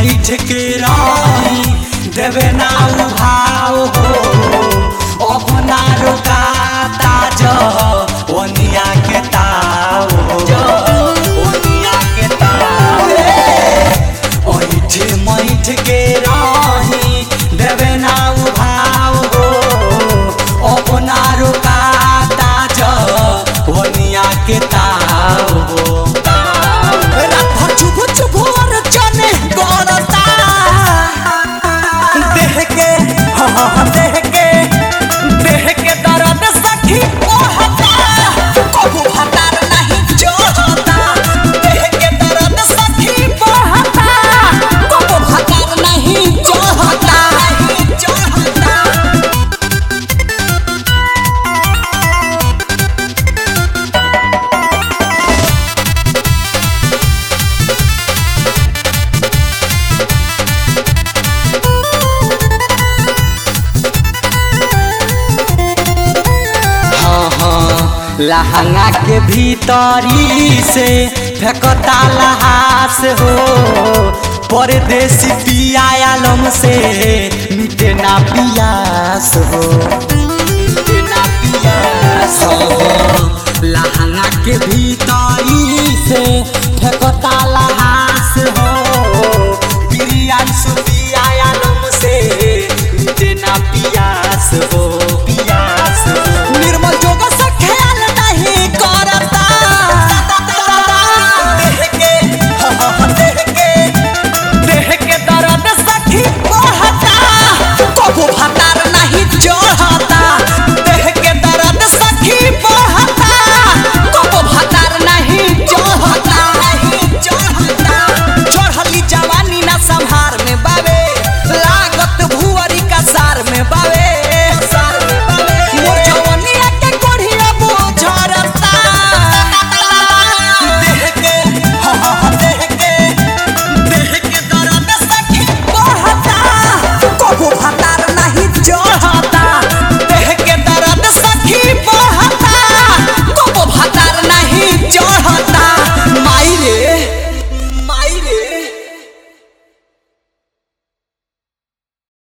मैठ के रानी देवे ना उभाव हो अपना रुकाता जो ओनिया के ताव जो ओनिया के ताव ओइठ मैठ के रानी देवे ना उभाव हो अपना रुकाता जो ओनिया के ताव हो रात भर चुभु चुभु और चने गड़ता देह के हाँ हाँ हाँ, देह के देह के दर्द सखी ओहता कबू हतार नहीं जोहता देह के दर्द सखी ओहता कबू हतार नहीं जोहता नहीं जोहता हाँ हाँ लहंगा के भीतरी से फेंकता लहास हो परदेसी पिया आलम से मिटे ना पियास हो मिटे ना पियास हो लहंगा के भीतर